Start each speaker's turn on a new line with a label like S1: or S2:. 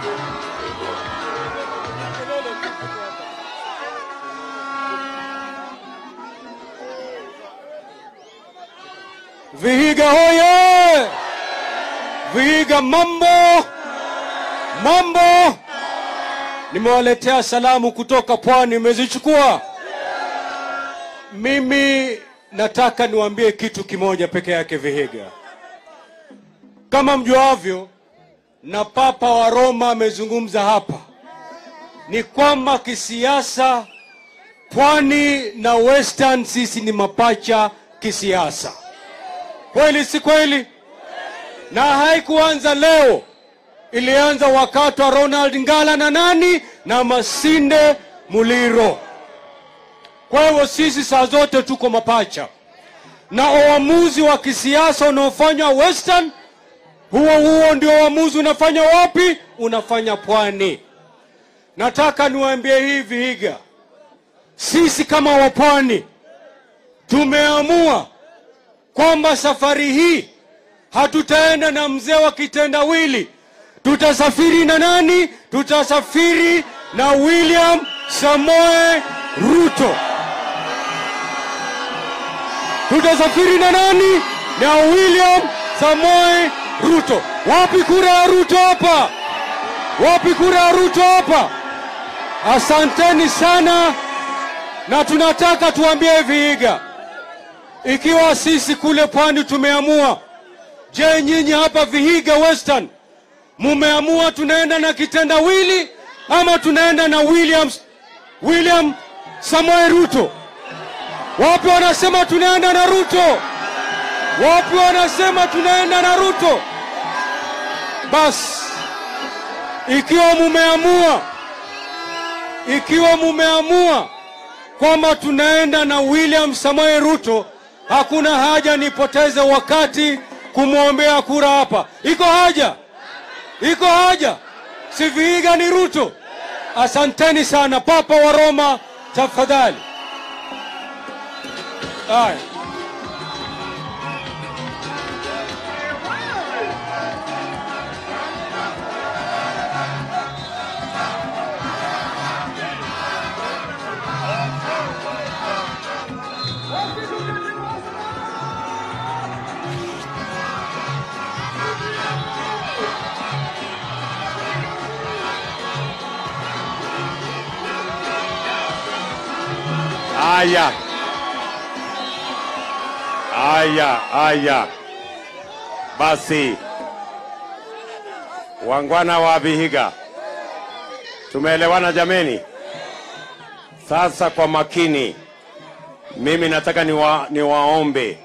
S1: Vihiga hoye! Vihiga mambo mambo! Nimewaletea salamu kutoka pwani, mmezichukua? Mimi nataka niwaambie kitu kimoja peke yake, Vihiga. Kama mjuavyo, na Papa wa Roma amezungumza hapa, ni kwamba kisiasa pwani na western sisi ni mapacha kisiasa. Kweli si kweli? Na haikuanza leo, ilianza wakati wa Ronald Ngala na nani na Masinde Muliro. Kwa hivyo sisi saa zote tuko mapacha, na uamuzi wa kisiasa unaofanywa Western, huo huo ndio uamuzi unafanya wapi? Unafanya pwani. Nataka niwaambie hivi Vihiga, sisi kama wapwani tumeamua kwamba safari hii hatutaenda na mzee wa kitendawili. Tutasafiri na nani? Tutasafiri na William Samoe Ruto. Tutasafiri na nani? Na William Samoe Ruto. Wapi kura ya Ruto hapa? Wapi kura ya Ruto hapa? Asanteni sana, na tunataka tuambie Vihiga, ikiwa sisi kule pwani tumeamua, je, nyinyi hapa Vihiga Western mumeamua tunaenda na kitendawili ama tunaenda na William, William Samoei Ruto? Wapi wanasema tunaenda na Ruto? Wapi wanasema tunaenda na Ruto? Basi ikiwa mumeamua, ikiwa mumeamua kwamba tunaenda na William Samoei Ruto, hakuna haja nipoteze wakati kumwombea kura hapa. Iko haja? Iko haja? Si Vihiga ni Ruto? Asanteni sana. Papa wa Roma, tafadhali. Haya.
S2: Haya, haya, haya. Basi wangwana wa Vihiga, tumeelewana jameni? Sasa kwa makini, mimi nataka niwa, niwaombe